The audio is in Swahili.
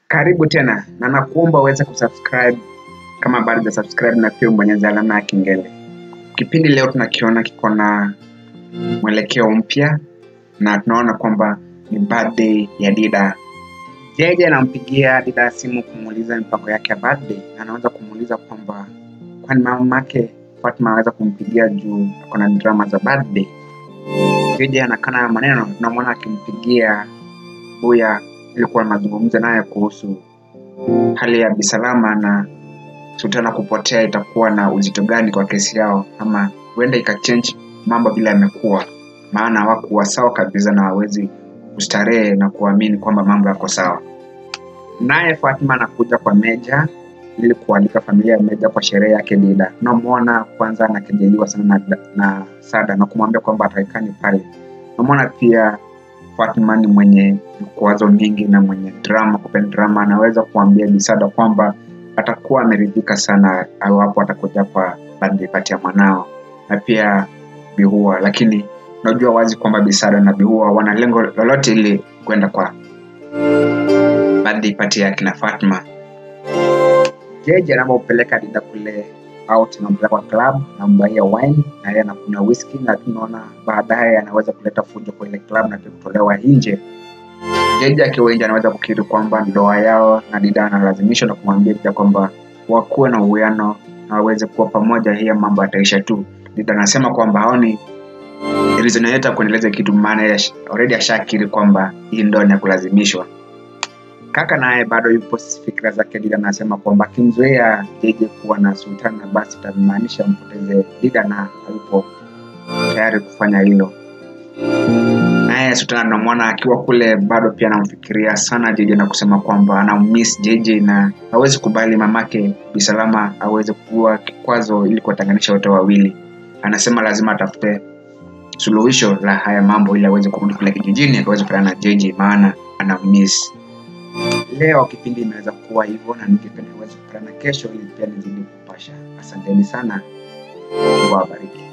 Karibu tena na nakuomba uweze kusubscribe kama bado hujasubscribe na pia ubonyeze alama ya kengele. Kipindi leo tunakiona kiko na mwelekeo mpya na tunaona kwamba ni birthday ya Dida. Jeje anampigia Dida simu kumuuliza mipango yake ya birthday na anaweza kumuuliza kwamba kwani mamake Fatma anaweza kumpigia juu ako na drama za birthday. Jeje anakana maneno, tunamwona akimpigia Buya ili kuwa mazungumzo naye kuhusu hali ya Bisalama na Sultana kupotea itakuwa na uzito gani kwa kesi yao, ama huenda ikachange mambo vile yamekuwa, maana hawakuwa sawa kabisa na hawezi kustarehe na kuamini kwamba mambo yako sawa. Naye Fatma anakuja kwa Meja ili kualika familia ya Meja kwa sherehe yake Dida. Tunamwona kwanza anakejeliwa sana na, na Sada na kumwambia kwamba ataikani pale. Tunamwona pia Fatma ni mwenye vikwazo mingi na mwenye drama, kupenda drama. Anaweza kuambia Bisada kwamba atakuwa ameridhika sana awapo atakuja kwa birthday party ya mwanao na pia Bihua, lakini unajua wazi kwamba Bisada na Bihua wana lengo lolote ili kwenda kwa birthday party ya kina Fatma. Jeje anapopeleka Dida kule out, anampeleka kwa club, anambaia wine na yeye anakunywa whisky, na tunaona baadaye anaweza kuleta fujo kwa ile club na pia kutolewa nje. Jeje akiwa nje anaweza kukiri kwamba ndoa yao na Dida analazimishwa na kumwambia Dida kwamba wakuwe na uwiano na waweze kuwa pamoja, hiya mambo yataisha tu. Dida anasema kwamba haoni reason yoyote ya kuendeleza kitu, maana yeye already ashakiri kwamba hii ndoa ni ya kulazimishwa. Kaka naye bado yupo fikira zake. Dida anasema kwamba akimzoea Jeje kuwa na Sultana basi itamaanisha mpoteze Dida na hayupo tayari kufanya hilo. Naye Sultana tunamwona akiwa kule bado pia anamfikiria sana Jeje na kusema kwamba anammiss Jeje na hawezi kubali mamake Bisalama aweze kuwa kikwazo ili kuwatenganisha wote wawili. Anasema lazima atafute suluhisho la haya mambo ili aweze kurudi kule kijijini akaweze kupatana na Jeje maana anammiss. Leo kipindi imeweza kuwa hivyo, na ningependa uweze kupatana kesho ili pia nizidi kupasha. Asanteni sana, Mungu awabariki.